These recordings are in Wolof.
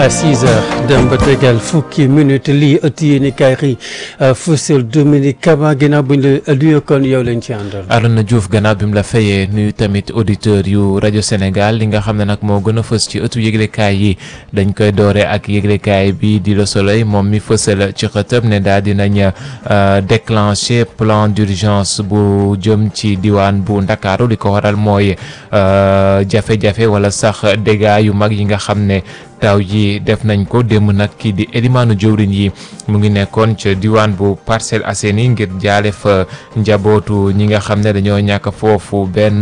6 heures dem ba tegal fukki minute lii ëtt yéen i kaay xëy fësal Dominique Kama ginnaaw bu ñu la nuyoo kon yow lañ ci àndal. Arona Diouf gannaaw bi mu la fayee nuyu tamit auditeur yu rajo Sénégal li nga xam ne nag moo gën a fës ci ëttu yëglekaay yi dañ koy doore ak yëglekaay bi di Le Soleil moom mi fësal ci xëtëb ne daal dinañ déclencher plan d'urgence bu jëm ci diwaan bu Ndakaaru li ko waral mooy jafe-jafe wala sax dégâts yu mag yi nga xam ne taw yi def nañ ko démb nag kii di élimaanu jëwriñ yi mu ngi nekkoon ca diwaan bu Parcelles Assainies ngir jaale fa njabootu ñi nga xam ne dañoo ñàkk foofu benn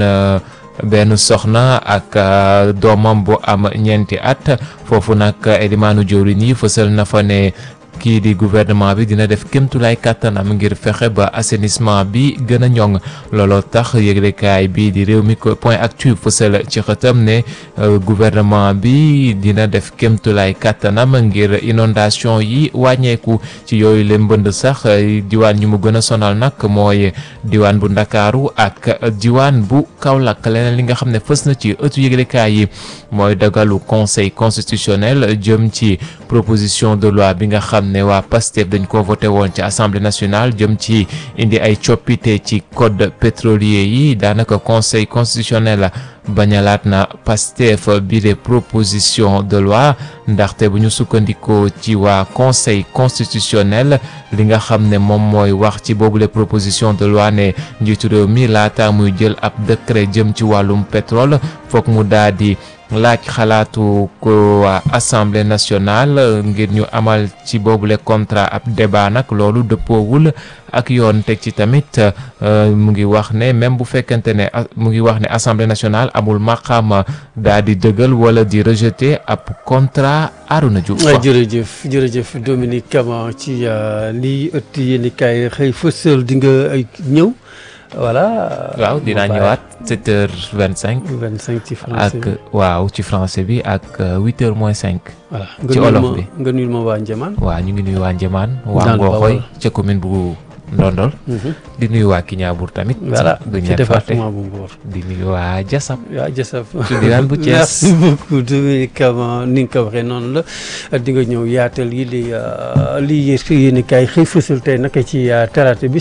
benn soxna ak doomam bu am ñeenti at foofu nag élimaanu jëwriñ yi fësal na fa ne kii di gouvernement bi dina def kémtulaay kàttanam ngir fexe ba assainissement bi gën a ñoŋ looloo tax yëglekaay bi di réew mi point actu fësal ci xëtam ne gouvernement bi dina def kémtulaay kàttanam ngir inondation yi wàññeeku ci yooyu leen mbënd sax diwaan ñu mu gën a sonal nag mooy diwaan bu ndakaaru ak diwaan bu Kaolack leneen li nga xam ne fës na ci ëttu yëglekaay yi mooy dagalu conseil constitutionnel jëm ci proposition de loi bi nga xam ne waa PASTEF dañ ko voté woon ci assemblée nationale jëm ci indi ay coppite ci code pétrolier yi daanaka conseil constitutionnel bañalaat na PASTEF bi de proposition de loi ndaxte bu ñu sukkandikoo ci waa conseil constitutionnel li nga xam ne moom mooy wax ci boobule proposition de loi ne njiitu réew mi laata muy jël ab décret jëm ci wàllum pétrole foog mu daal di laaj xalaatu ko waa assemblée nationale ngir ñu amal ci boobule contrat ab débat nag loolu dëppoowul ak yoon teg ci tamit mu ngi wax ne même bu fekkente ne mu ngi wax ne assemblée nationale amul maqaama daal di dëggal wala di rejeter ab contrat Arouna Diouf. jërëjëf jërëjëf Dominique Kama ci lii ëtt yéen kaay xëy fësal di nga ay ñëw. voilà. waaw dinaa ñëwaat sept heures vingt cinq. vingt cinq ci français bi ak waaw ci français bi ak huit heures moins cinq. voilà ci olof bi nga nuyul ma waa Njëmaan. waaw ñu ngi nuyu waa Njëmaan. waa Ngooxoy ca commune bu Ndondol. di nuyu waa Kiñaabour tamit. voilà duñ ci leen fàtte département bu Mbour. di nuyu waa Jasab. waa Jasaf. ci diwaan bu Thiès. merci beaucoup Dominique Kama ni nga ko waxee noonu la di nga ñëw yaatal yi li li yéen i kaay xëy fësal tey naka ci talaata bi